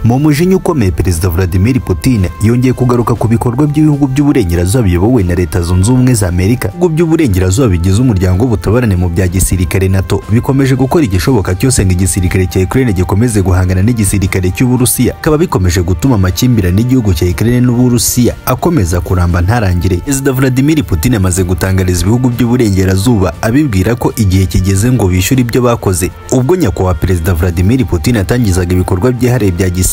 mu mujinya ukomeye perezida vladimir putin yongeye kugaruka ku bikorwa by'ibihugu by'uburengerazuba biyobowe na leta zunze ubumwe za amerika ibihugu by'uburengerazuba bigize umuryango w'ubutabarane mu bya gisirikare nato bikomeje gukora igishoboka cyose ngo igisirikare cya ukraine gikomeze guhangana n'igisirikare cy'uburusiya bikaba bikomeje gutuma amakimbirane y'igihugu cya ukraine n'uburusiya akomeza kuramba ntarangire perezida vladimir putin amaze gutangariza ibihugu by'uburengerazuba abibwira ko igihe kigeze ngo bishyure ibyo bakoze ubwo nyakubahwa perezida vladimir putin atangizaga ibikorwa byihariye bya gisirikare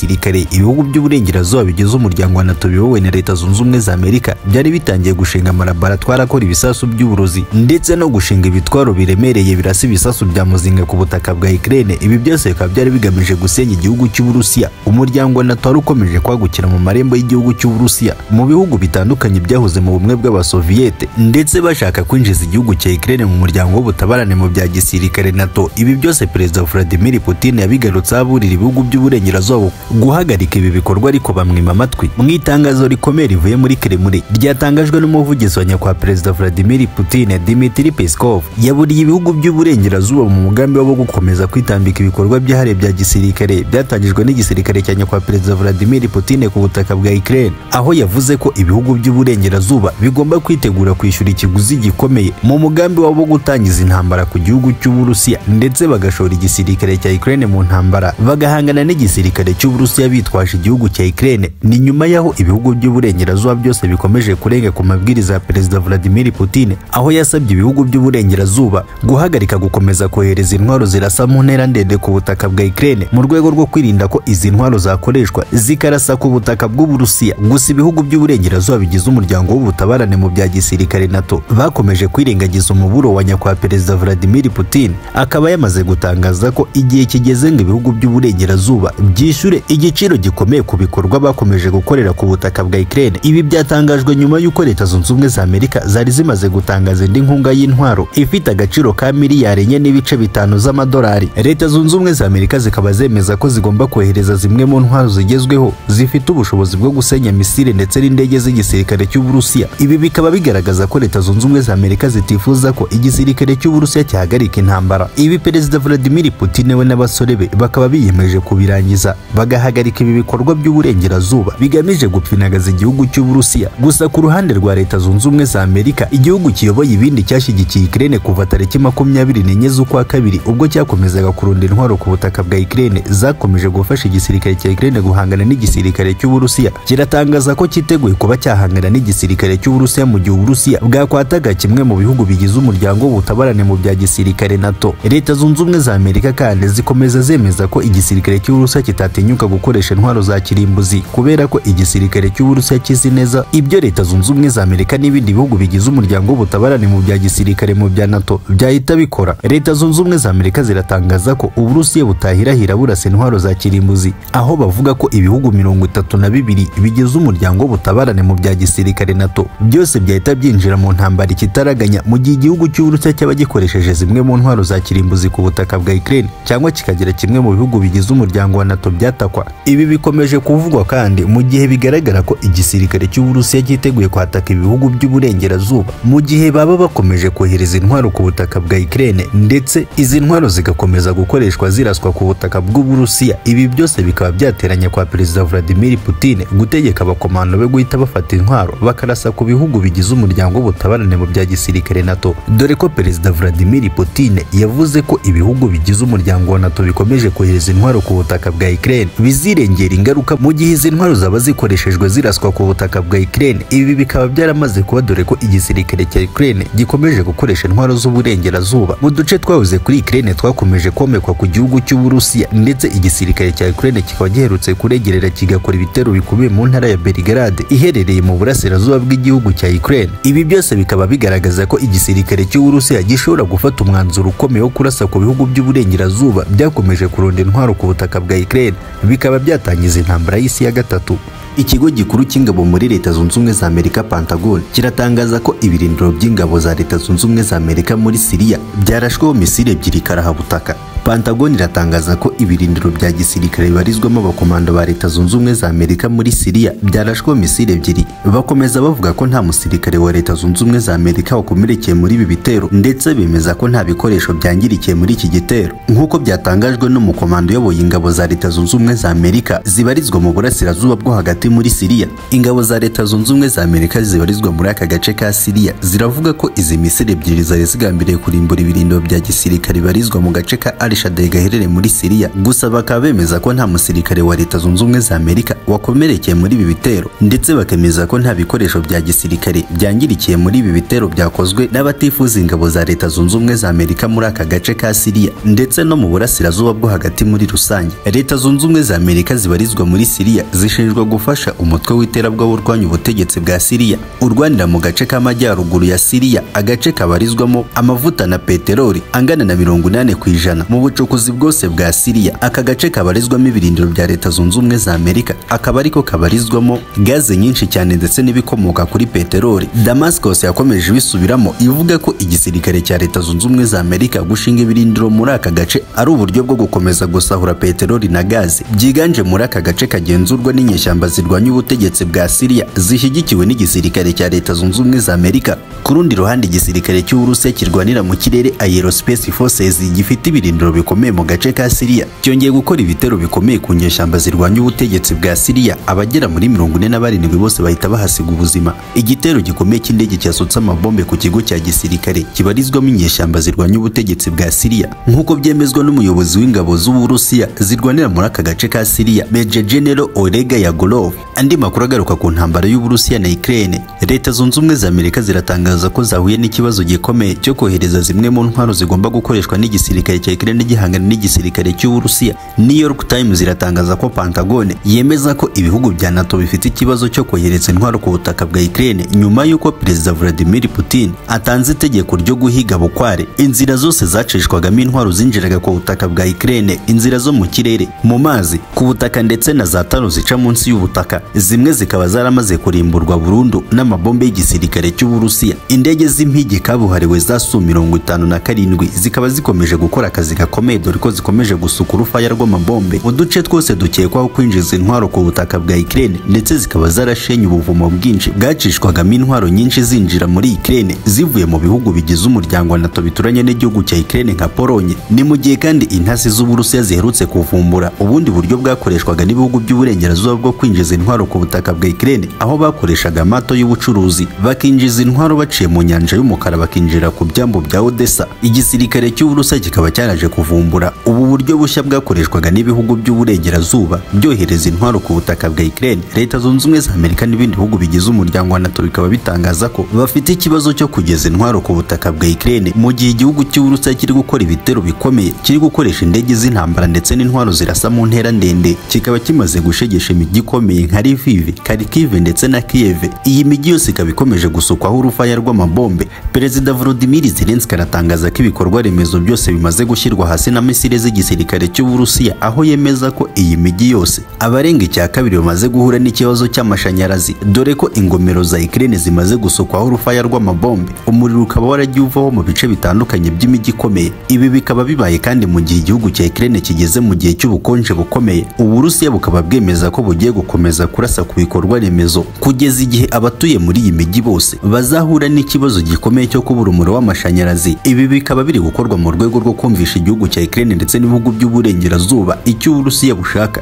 ibihugu by'uburengerazuba bigize umuryango wa nato biyobowe na leta zunze ubumwe za amerika byari bitangiye gushinga amalaboratwari akora ibisasu by'uburozi ndetse no gushinga ibitwaro biremereye birasa ibisasu bya muzinga ku butaka bwa ukraine ibi byose bikaba byari bigamije gusenya igihugu cy'uburusiya umuryango wa nato wari ukomeje kwagukira mu marembo y'igihugu cy'uburusiya mu bihugu bitandukanye byahoze mu bumwe bw'abasoviyete ndetse bashaka kwinjiza igihugu cya ukraine mu muryango w'ubutabarane mu bya gisirikare nato ibi byose perezida vladimir putin yabigarutseho aburira ibihugu by'uburengerazuba guhagarika ibi bikorwa ariko bamwima amatwi mu itangazo rikomeye rivuye muri kremlin ryatangajwe n'umuvugizi wa nyakubahwa perezida vladimir putin dimitri peskov yaburiye ibihugu by'uburengerazuba mu mugambi wabo wo gukomeza kwitambika ibikorwa byahariye bya gisirikare byatangijwe n'igisirikare cya nyakubahwa perezida vladimir putin ku butaka bwa ukraine aho yavuze ko ibihugu by'uburengerazuba bigomba kwitegura kwishyura ikiguzi gikomeye mu mugambi wabo wo gutangiza intambara ku gihugu cy'uburusiya ndetse bagashora igisirikare cya ukraine mu ntambara bagahangana n'igisirikare cy'uburusiya bitwaje igihugu cya ukraine ni nyuma y'aho ibihugu by'uburengerazuba byose bikomeje kurenga ku mabwiriza ya perezida vladimir putin aho yasabye ibihugu by'uburengerazuba guhagarika gukomeza kohereza intwaro zirasa mu ntera ndende ku butaka bwa ukraine mu rwego rwo kwirinda ko izi ntwaro zakoreshwa zikarasa ku butaka bw'uburusiya gusa ibihugu by'uburengerazuba bigize umuryango w'ubutabarane mu bya gisirikare nato bakomeje kwirengagiza umuburo wa nyakubahwa perezida vladimir putin akaba yamaze gutangaza ko igihe kigeze ngo ibihugu by'uburengerazuba byishyure igiciro gikomeye ku bikorwa bakomeje gukorera ku butaka bwa ukraine ibi byatangajwe nyuma y'uko leta zunze ubumwe za amerika zari zimaze gutangaza indi nkunga y'intwaro ifite agaciro ka miliyari enye n'ibice bitanu z'amadolari leta zunze ubumwe za amerika zikaba zemeza ko zigomba kohereza zimwe mu ntwaro zigezweho zifite ubushobozi bwo gusenya misile ndetse n'indege z'igisirikare cy'uburusiya ibi bikaba bigaragaza ko leta zunze ubumwe za amerika zitifuza ko igisirikare cy'uburusiya cyahagarika intambara ibi perezida vladimir putin we n'abasore be bakaba biyemeje kubirangiza bagahagarika ibi bikorwa by'uburengerazuba bigamije gupfinagaza igihugu cy'uburusiya gusa ku ruhande rwa leta zunze ubumwe za amerika igihugu kiyoboye ibindi cyashyigikiye ukraine kuva tariki makumyabiri n'enye z'ukwa kabiri ubwo cyakomezaga kurunda intwaro ku butaka bwa ukraine zakomeje gufasha igisirikare cya ukraine guhangana n'igisirikare cy'uburusiya kiratangaza ko cyiteguye kuba cyahangana n'igisirikare cy'uburusiya mu gihe uburusiya bwakwataga kimwe mu bihugu bigize umuryango w'ubutabarane mu bya gisirikare nato leta zunze ubumwe za amerika kandi zikomeza zemeza ko igisirikare cy'uburusiya kitatinyuka gukoresha intwaro za kirimbuzi kubera ko igisirikare cy'uburusiya kizi neza ibyo leta zunze ubumwe za amerika n'ibindi bihugu bigize umuryango w'ubutabarane mu bya gisirikare mu bya nato byahita bikora leta zunze ubumwe za amerika ziratangaza ko uburusiya butahirahira burasa intwaro za kirimbuzi aho bavuga ko ibihugu mirongo itatu na bibiri bigize umuryango w'ubutabarane mu bya gisirikare nato byose byahita byinjira mu ntambara ikitaraganya mu gihe igihugu cy'uburusiya cyaba gikoresheje zimwe mu ntwaro za kirimbuzi ku butaka bwa ukraine cyangwa kikagira kimwe mu bihugu bigize umuryango wa nato byatakwa ibi bikomeje kuvugwa kandi mu gihe bigaragara ko igisirikare cy'uburusiya cyiteguye kwataka ibihugu by'uburengerazuba mu gihe baba bakomeje kohereza intwaro ku butaka bwa ukraine ndetse izi ntwaro zigakomeza gukoreshwa ziraswa ku butaka bw'uburusiya ibi byose bikaba byateranya kwa perezida vladimir putin gutegeka abakomando be guhita bafata intwaro bakarasa ku bihugu bigize umuryango w'ubutabarane mu bya gisirikare nato dore ko perezida vladimir putin yavuze ko ibihugu bigize umuryango wa nato bikomeje kohereza intwaro ku butaka bwa ukraine bizirengera ingaruka mu gihe izi ntwaro zaba zikoreshejwe ziraswa ku butaka bwa ukraine ibi bikaba byaramaze kuba dore ko igisirikare cya ukraine gikomeje gukoresha intwaro z'uburengerazuba mu duce twahoze kuri ukraine twakomeje komekwa ku gihugu cy'uburusiya ndetse igisirikare cya ukraine kikaba giherutse kuregerera kigakora ibitero bikomeye mu ntara ya belgrade iherereye mu burasirazuba bw'igihugu cya ukraine ibi byose bikaba bigaragaza ko igisirikare cy'uburusiya gishobora gufata umwanzuro ukomeye wo kurasa ku bihugu by'uburengerazuba byakomeje kurunda intwaro ku butaka bwa ukraine bikaba byatangiza intambara y'isi ya gatatu ikigo gikuru cy'ingabo muri leta zunze ubumwe za amerika pentagon kiratangaza ko ibirindiro by'ingabo za leta zunze ubumwe za amerika muri siriya byarashweho misile ebyiri karahaba ubutaka Pentagon iratangaza ko ibirindiro bya gisirikare bibarizwamo abakomando ba Leta Zunze Ubumwe za Amerika muri Siriya byarashweho misile ebyiri bakomeza bavuga ko nta musirikare wa Leta Zunze Ubumwe za Amerika wakomerekeye muri ibi bitero ndetse bemeza ko nta bikoresho byangirikiye muri iki gitero nk'uko byatangajwe n'umukomando uyoboye ingabo za Leta Zunze Ubumwe za Amerika zibarizwa mu burasirazuba bwo hagati muri Siriya ingabo za Leta Zunze Ubumwe za Amerika zibarizwa muri aka gace ka Siriya ziravuga ko izi misile ebyiri zari zigambiriye kurimbura ibirindiro bya gisirikare bibarizwa mu gace ka Al Shadary gaherereye muri Siriya gusa bakaba bemeza ko nta musirikare wa Leta Zunze Ubumwe za Amerika wakomerekeye muri ibi bitero ndetse bakemeza ko nta bikoresho bya gisirikare byangirikiye muri ibi bitero byakozwe n'abatifuza ingabo za Leta Zunze Ubumwe za Amerika muri aka gace ka Siriya ndetse no mu burasirazuba bwo hagati muri rusange Leta Zunze Ubumwe za Amerika zibarizwa muri Siriya zishinjwa gufasha umutwe w'iterabwoba urwanya ubutegetsi bwa Siriya urwanira mu gace k'amajyaruguru ya Siriya agace kabarizwamo amavuta na peteroli angana na mirongo inani ku ijana mu bucukuzi bwose bwa Siriya aka gace kabarizwamo ibirindiro bya Leta Zunze Ubumwe za Amerika akaba ariko kabarizwamo gaze nyinshi cyane ndetse n'ibikomoka kuri peteroli Damascus yakomeje ibisubiramo ivuga ko igisirikare cya Leta Zunze Ubumwe za Amerika gushinga ibirindiro muri aka gace ari uburyo bwo gukomeza gusahura peteroli na gaze byiganje muri aka gace kagenzurwa n'inyeshyamba zirwanya ubutegetsi bwa Siriya zishyigikiwe n'igisirikare cya Leta Zunze Ubumwe za Amerika ku rundi ruhande igisirikare cy'Uburusiya kirwanira mu kirere Aerospace Forces gifite ibirindiro bikomeye mu gace ka Siriya cyongeye gukora ibitero bikomeye ku nyeshyamba zirwanya ubutegetsi bwa Siriya abagera muri mirongo ine na barindwi bose bahita bahasiga ubuzima igitero gikomeye cy'indege cyasutse amabombe ku kigo cya gisirikare kibarizwamo inyeshyamba zirwanya ubutegetsi bwa Siriya nk'uko byemezwa n'umuyobozi w'ingabo z'Uburusiya zirwanira muri aka gace ka Siriya Major General Oleg Yagorov andi makuru agaruka ku ntambara y'Uburusiya na Ukraine Leta Zunze Ubumwe za Amerika ziratangaza ko zahuye n'ikibazo gikomeye cyo kohereza zimwe mu ntwaro zigomba gukoreshwa n'igisirikare cya Ukraine gihangana n'igisirikare cy'Uburusiya New York Times iratangaza ko Pentagon yemeza ko ibihugu bya NATO bifite ikibazo cyo kohereza intwaro ku butaka bwa Ukraine nyuma y'uko Perezida Vladimir Putin atanze itegeko ryo guhiga bukware inzira zose zacishwagamo intwaro zinjiraga ku butaka bwa Ukraine inzira zo mu kirere mu mazi ku butaka ndetse na za taro zica munsi y'ubutaka zimwe zikaba zaramaze kurimburwa burundu n'amabombe y'igisirikare cy'Uburusiya indege z'impigi kabuhariwe za Su mirongo itanu na karindwi zikaba zikomeje gukora akazi gakomeye dore ko zikomeje gusuka urufaya rw'amabombe mu duce twose dukekwaho kwinjiza intwaro ku butaka bwa Ukraine ndetse zikaba zarashenye ubuvumo bwinshi bwacishwagamo intwaro nyinshi zinjira muri Ukraine zivuye mu bihugu bigize umuryango wa NATO bituranye n'igihugu cya Ukraine nka Polonye ni mu gihe kandi intasi z'Uburusiya ziherutse kuvumbura ubundi buryo bwakoreshwaga n'ibihugu by'uburengerazuba bwo kwinjiza intwaro ku butaka bwa Ukraine aho bakoreshaga amato y'ubucuruzi bakinjiza intwaro baciye mu nyanja y'umukara bakinjira ku byambu bya Odessa igisirikare cy'Uburusiya kikaba cyaraje kuvumbura ubu buryo bushya bwakoreshwaga n'ibihugu by'uburengerazuba byohereza intwaro ku butaka bwa Ukraine Leta Zunze Ubumwe za Amerika n'ibindi bihugu bigize umuryango wa NATO bikaba bitangaza ko bafite ikibazo cyo kugeza intwaro ku butaka bwa Ukraine mu gihe igihugu cy'Uburusiya kiri gukora ibitero bikomeye kiri gukoresha indege z'intambara ndetse n'intwaro zirasa mu ntera ndende kikaba kimaze gushegesha imijyi ikomeye nka Lviv, Kharkiv ndetse na Kiev iyi mijyi yose ikaba ikomeje gusukwaho urufaya rw'amabombe Perezida Volodymyr Zelensky aratangaza ko ibikorwa remezo byose bimaze gushyirwa hasi na misile z'igisirikare cy'Uburusiya aho yemeza ko iyi mijyi yose abarenga icya kabiri bamaze guhura n'ikibazo cy'amashanyarazi dore ko ingomero za Ukraine zimaze gusukwaho urufaya rw'amabombe umuriro ukaba waragiye uvaho mu bice bitandukanye by'imijyi ikomeye ibi bikaba bibaye kandi mu gihe igihugu cya Ukraine kigeze mu gihe cy'ubukonje bukomeye Uburusiya bukaba bwemeza ko bugiye gukomeza kurasa ku bikorwa remezo kugeza igihe abatuye muri iyi mijyi bose bazahura n'ikibazo gikomeye cyo kubura umuriro w'amashanyarazi ibi bikaba biri gukorwa mu rwego rwo kumvisha igihugu cya Ukraine ndetse n'ibihugu by'uburengerazuba icyo Uburusiya bushaka